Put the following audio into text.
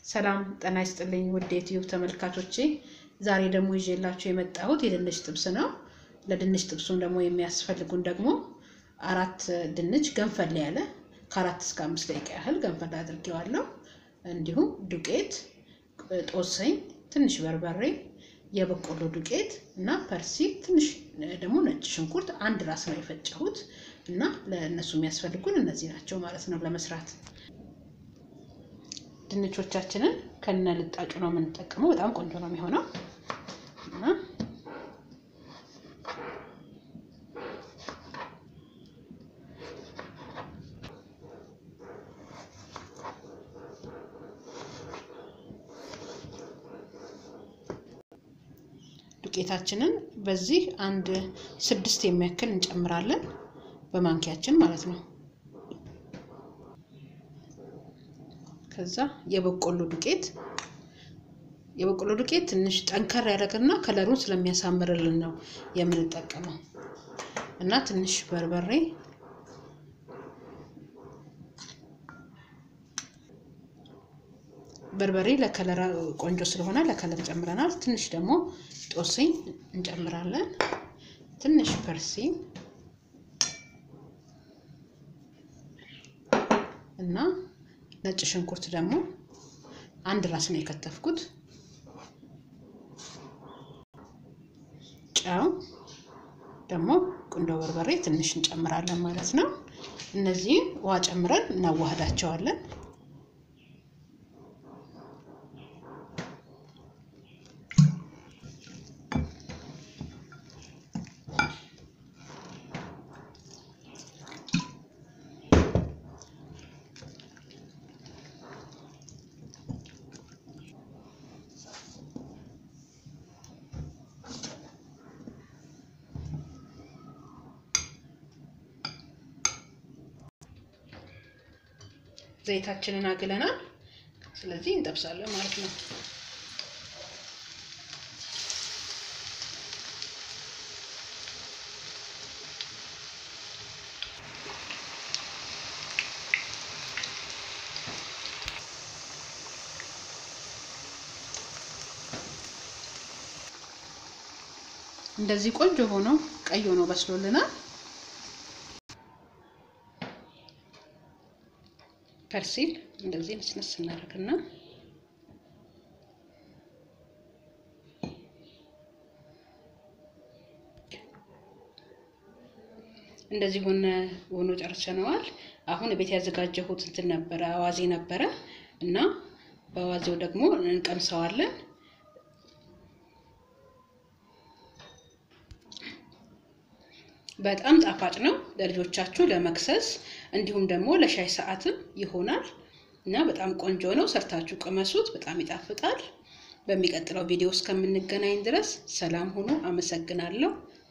ሰላም ጤና ይስጥልኝ ውድ የዩቲዩብ ተመልካቾቼ፣ ዛሬ ደግሞ ይዤላችሁ የመጣሁት የድንች ጥብስ ነው። ለድንች ጥብሱም ደግሞ የሚያስፈልጉን ደግሞ አራት ድንች ገንፈል ያለ ከአራት እስከ አምስት ደቂቃ ያህል ገንፈል አድርጌዋለሁ። እንዲሁም ዱቄት፣ ጦሰኝ፣ ትንሽ በርበሬ፣ የበቆሎ ዱቄት እና ፐርሲል፣ ትንሽ ደግሞ ነጭ ሽንኩርት አንድ ራስ ነው የፈጨሁት እና ለእነሱ የሚያስፈልጉን እነዚህ ናቸው ማለት ነው ለመስራት ድንቾቻችንን ከነ ልጣጩ ነው የምንጠቀመው። በጣም ቆንጆ ነው የሚሆነው እና ዱቄታችንን በዚህ አንድ ስድስት የሚያክል እንጨምራለን በማንኪያችን ማለት ነው። ከዛ የበቆሎ ዱቄት የበቆሎ ዱቄት ትንሽ ጠንከር ያደረገና ከለሩን ስለሚያሳምርልን ነው የምንጠቀመው እና ትንሽ በርበሬ በርበሬ ለከለር ቆንጆ ስለሆነ ለከለር ጨምረናል። ትንሽ ደግሞ ጦስኝ እንጨምራለን። ትንሽ ፐርሲል እና ነጭ ሽንኩርት ደግሞ አንድ ራስ ነው የከተፍኩት። ጨው ደግሞ ቁንዶ በርበሬ ትንሽ እንጨምራለን ማለት ነው። እነዚህን ውሃ ጨምረን እናዋህዳቸዋለን። ዘይታችንን አግለናል። ስለዚህ እንጠብሳለን ማለት ነው። እንደዚህ ቆንጆ ሆኖ ቀይ ሆኖ በስሎልናል። ፐርሲል እንደዚህ ነስነስ እናደርግና እንደዚህ ሆነ ሆኖ ጨርሰነዋል። አሁን ቤት ያዘጋጀሁት እንትን ነበረ አዋዜ ነበረ እና በአዋዜው ደግሞ እንቀምሰዋለን። በጣም ጣፋጭ ነው። ለልጆቻችሁ ለመክሰስ እንዲሁም ደግሞ ለሻይ ሰዓትም ይሆናል እና በጣም ቆንጆ ነው። ሰርታችሁ ቅመሱት። በጣም ይጣፍጣል። በሚቀጥለው ቪዲዮ እስከምንገናኝ ድረስ ሰላም ሁኑ። አመሰግናለሁ።